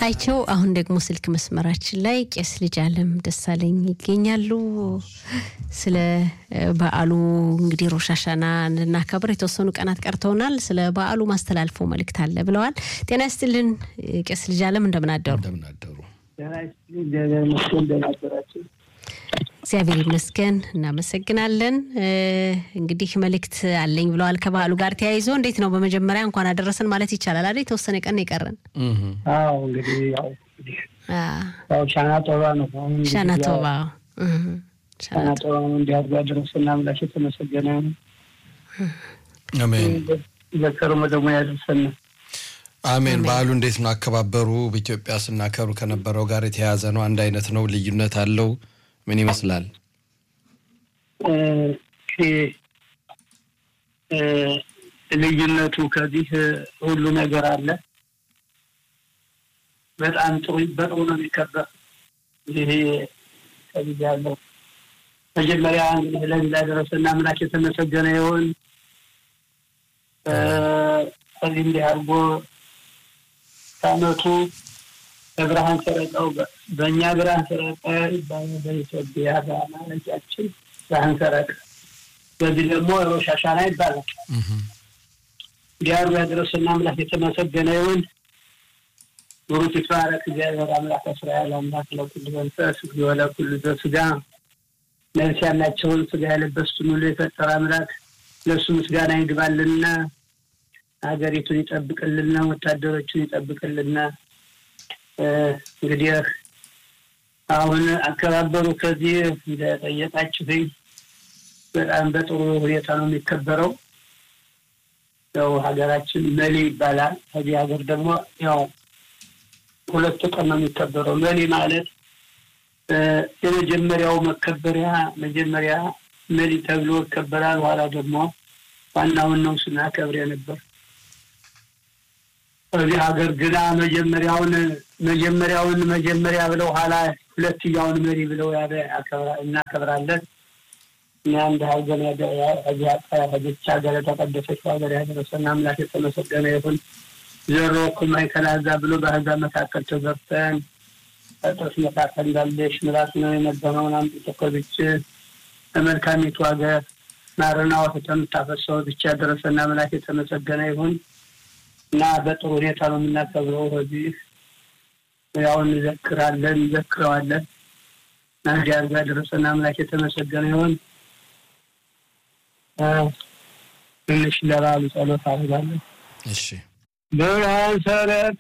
አይቸው አሁን ደግሞ ስልክ መስመራችን ላይ ቄስ ልጅ አለም ደሳለኝ ይገኛሉ። ስለ በዓሉ እንግዲህ ሮሻሻና እንድናከብር የተወሰኑ ቀናት ቀርተውናል። ስለ በዓሉ ማስተላልፈው መልእክት አለ ብለዋል። ጤና ይስጥልን ቄስ ልጅ አለም እንደምን አደሩ? እግዚአብሔር ይመስገን እናመሰግናለን። እንግዲህ መልእክት አለኝ ብለዋል ከበዓሉ ጋር ተያይዞ እንዴት ነው? በመጀመሪያ እንኳን አደረሰን ማለት ይቻላል አይደል? የተወሰነ ቀን የቀረን አዎ እንግዲህ ያው ያው ሻና ጦባ ነው። ሻና ጦባ ሻና ጦባ ነው። እንዲህ አድርጎ ያደረሰን አምላክ የተመሰገነ ነው። አሜን። በከርሞ ደግሞ ያደርሰን። አሜን። በዓሉ እንዴት ነው አከባበሩ? በኢትዮጵያ ስናከብሩ ከነበረው ጋር የተያያዘ ነው? አንድ አይነት ነው? ልዩነት አለው? ምን ይመስላል? ልዩነቱ ከዚህ ሁሉ ነገር አለ። በጣም ጥሩ በጥሩ ነው የሚከበር። ይሄ ከዚህ ያለው መጀመሪያ እንግዲህ ለዚህ ላደረሰን አምላክ የተመሰገነ ይሁን። ከዚህ እንዲህ አድርጎ ከዓመቱ በብርሃን ሰረቀው በእኛ ብርሃን ሰረቀ ይባላል። በኢትዮጵያ በአማራጫችን ብርሃን ሰረቀ፣ በዚህ ደግሞ ሮሽ ሐሻና ይባላል። እንዲያሩ ያደረሰና አምላክ የተመሰገነ ይሁን። ብሩክ ይትባረክ እግዚአብሔር አምላክ እስራኤል አምላክ ለኩሉ መንፈስ ለኩሉ ዘሥጋ ነፍስ ያላቸውን ስጋ የለበሱትን ሁሉ የፈጠረ አምላክ ለእሱ ምስጋና ይግባልና ሀገሪቱን ይጠብቅልና ወታደሮቹን ይጠብቅልና እንግዲህ አሁን አከባበሩ ከዚህ እንደጠየቃችሁኝ በጣም በጥሩ ሁኔታ ነው የሚከበረው። ያው ሀገራችን መሊ ይባላል። ከዚህ ሀገር ደግሞ ያው ሁለት ቀን ነው የሚከበረው። መሊ ማለት የመጀመሪያው መከበሪያ መጀመሪያ መሊ ተብሎ ይከበራል። ኋላ ደግሞ ዋናውን ነው ስናከብር የነበር በዚህ ሀገር ግና መጀመሪያውን መጀመሪያውን መጀመሪያ ብለው ኋላ ሁለትያውን መሪ ብለው እናከብራለን። እና እንደ ሀገር ዚች ሀገር የተቀደሰች ሀገር ያደረሰን አምላክ የተመሰገነ ይሁን። ዘሮ ኩማይ ከላዛ ብሎ በአሕዛብ መካከል ተዘርተን ጥርስ መካከል እንዳለሽ ምራት ነው የነበረውን አምጥቶ ከዚች በመልካሚቱ ሀገር ማርና ወተት የምታፈሰው ብቻ ያደረሰን አምላክ የተመሰገነ ይሁን። እና በጥሩ ሁኔታ ነው የምናከብረው። በዚህ ያው እንዘክራለን እንዘክረዋለን። እና እንዲህ አድርጎ ያደረሰን አምላክ የተመሰገነ ይሁን። ትንሽ ለበዓሉ ጸሎት አድርጋለን። እሺ። ብርሃን ሰረቀ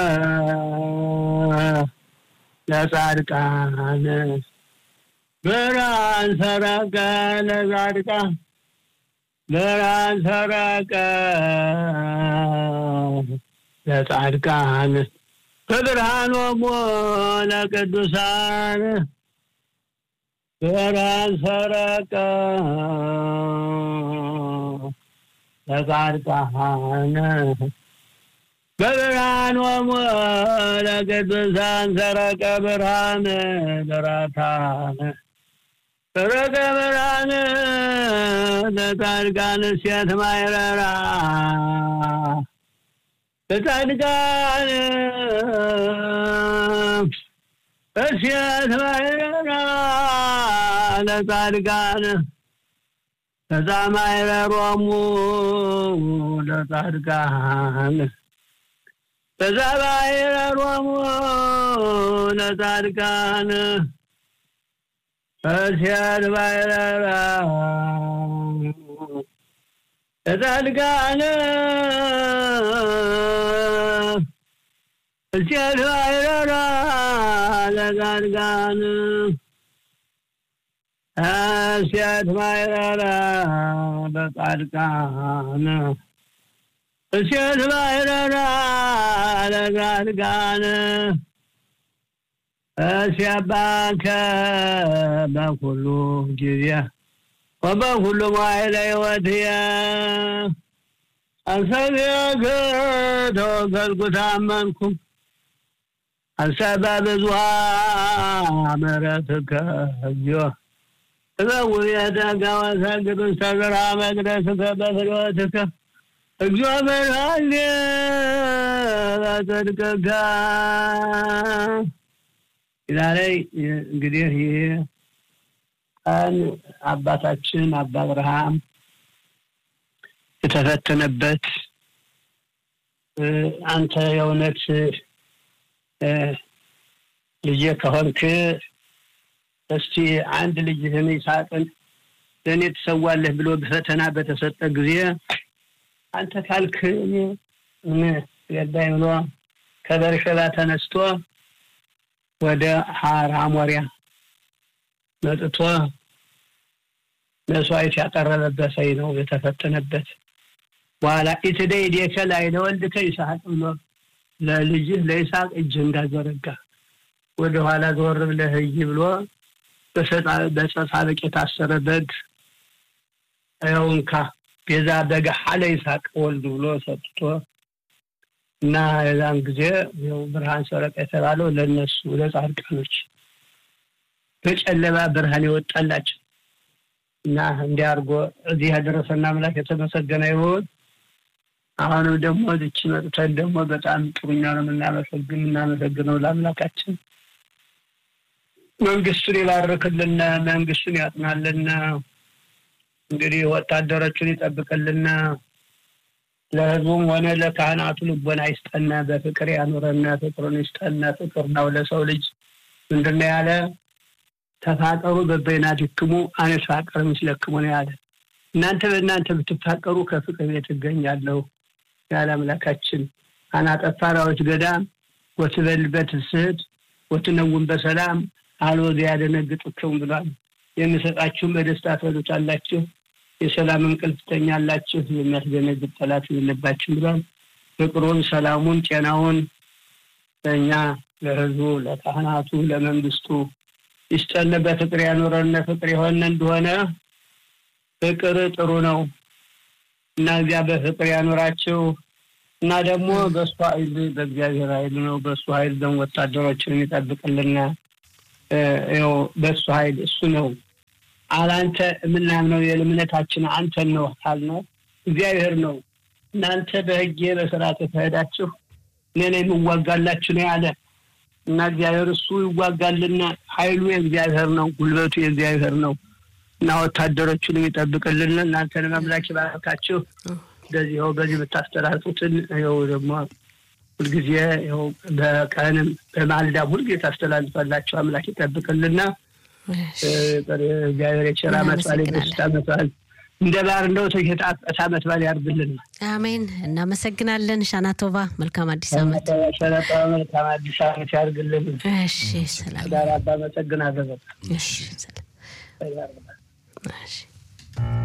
ለጻድቃን ብርሃን ሰረቀ ለጻድቃን ብርሃን ሰረቀ ለጻድቃን በብርሃኖሙ ለቅዱሳን ብርሃን ሰረቀ ለጻድቃን በብርሃኖሙ ለቅዱሳን ሰረቀ ብርሃን ለራታን ሰረቀ ብርሃን ለጻድቃን ሴት ማይረራ ለጻድቃን እሴት ማይረራ ለጻድቃን ከዛ ማይረሮሙ ለጻድቃን ከዛ ማይረሮሙ ለጻድቃን እሴት ማይረራ ለጻድቃን እሴት ማይረራ ለጻድቃን እሴት ማይረራ ለጻድቃን እሴት ማይረራ ለጻድቃን እስያባከ በኩሉ ጊዜ ወበኩሉ መዋዕለ ሕይወትየ አሰብየከ ተወከልኩ ታመንኩ አሰበ ብዙኃ ምሕረትከ እግዚኦ እበውእየተከ ወሰግድ ውስተ ዝርሐ መቅደስከ በፍኖትከ እግዚኦ በርሃሌ በጽድቅከ ዛሬ እንግዲህ ይህ ቀን አባታችን አባ አብርሃም የተፈተነበት አንተ የእውነት ልጄ ከሆንክ እስቲ አንድ ልጅህን ይስሐቅን ለእኔ ትሰዋለህ ብሎ በፈተና በተሰጠ ጊዜ አንተ ካልክ ምን ገዳይ ብሎ ከበርሸባ ተነስቶ ወደ ሀር አሞሪያ መጥቶ መስዋዕት ያቀረበበት ሰይ ነው የተፈተነበት። በኋላ ኢትደይ ዴከ ላይ ለወልድከ ይስሐቅ ብሎ ለልጅህ ለይስሐቅ እጅ እንዳዘረጋ ወደ ኋላ ዘወር ብለህ እይ ብሎ በጸሳበቅ የታሰረ በግ ያው እንካ ቤዛ በግ ሀለ ይስሐቅ ወልድ ብሎ ሰጥቶ እና የዛን ጊዜ ያው ብርሃን ሰረቀ የተባለው ለእነሱ ለጻድቃኖች በጨለማ ብርሃን ይወጣላቸው እና እንዲህ አድርጎ እዚህ ያደረሰና አምላክ የተመሰገነ ይሁን። አሁንም ደግሞ እዚች መጥተን ደግሞ በጣም ጥሩኛ ነው የምናመሰግን የምናመሰግነው ለአምላካችን መንግስቱን ይባርክልና መንግስቱን ያጥናልና እንግዲህ ወታደሮቹን ይጠብቅልና ለህዝቡም ሆነ ለካህናቱ ልቦና ይስጠና፣ በፍቅር ያኑረና፣ ፍቅሩን ይስጠና። ፍቅር ነው ለሰው ልጅ ምንድን ነው ያለ? ተፋቀሩ በበይናቲክሙ አነ ተፋቀር ምስለክሙ ነው ያለ። እናንተ በእናንተ ብትፋቀሩ ከፍቅር ቤት እገኛለሁ ያለ አምላካችን። አናጠፋ ራዎች ገዳም ወትበልበት ስህድ ወትነውን በሰላም አልወዘ ያደነግጡክም ብሏል። የምሰጣችሁም በደስታ ትበሉታላችሁ፣ የሰላም እንቅልፍ ትተኛላችሁ፣ የሚያስደነግጥ ጠላት የለባችሁም ብሏል። ፍቅሩን፣ ሰላሙን፣ ጤናውን ለእኛ ለህዝቡ፣ ለካህናቱ፣ ለመንግስቱ ይስጠን። በፍቅር ያኖረን ፍቅር የሆነ እንደሆነ ፍቅር ጥሩ ነው እና እዚያ በፍቅር ያኖራቸው እና ደግሞ በእሱ ኃይል በእግዚአብሔር ኃይል ነው። በእሱ ኃይል ደግሞ ወታደሮችን የሚጠብቅልና ው በእሱ ኃይል እሱ ነው። አላንተ የምናምነው የእምነታችን አንተን ነው ካልነው እግዚአብሔር ነው። እናንተ በህጌ በስርዓት የተሄዳችሁ እኔ ነው የምዋጋላችሁ ነው ያለ እና እግዚአብሔር እሱ ይዋጋልና ኃይሉ የእግዚአብሔር ነው፣ ጉልበቱ የእግዚአብሔር ነው እና ወታደሮቹን የሚጠብቅልን እናንተን አምላክ ይባርካችሁ። እንደዚህ ው በዚህ የምታስተላልፉትን ው ደግሞ ሁልጊዜ ው በቀንም በማልዳም ሁልጊዜ ታስተላልፋላችሁ። አምላክ ይጠብቅልና እግዚአብሔር የቸራ መጽዋል የደስታ መጽዋል እንደ ባህር እንደው የጣፈጠ ዓመት በዓል ያርግልን። አሜን። እናመሰግናለን። ሻናቶቫ መልካም አዲስ ዓመት። ሸነጠ መልካም አዲስ ዓመት ያርግልን። እሺ፣ ሰላም። ዳር አባ አመሰግናለሁ። እሺ፣ ሰላም። እሺ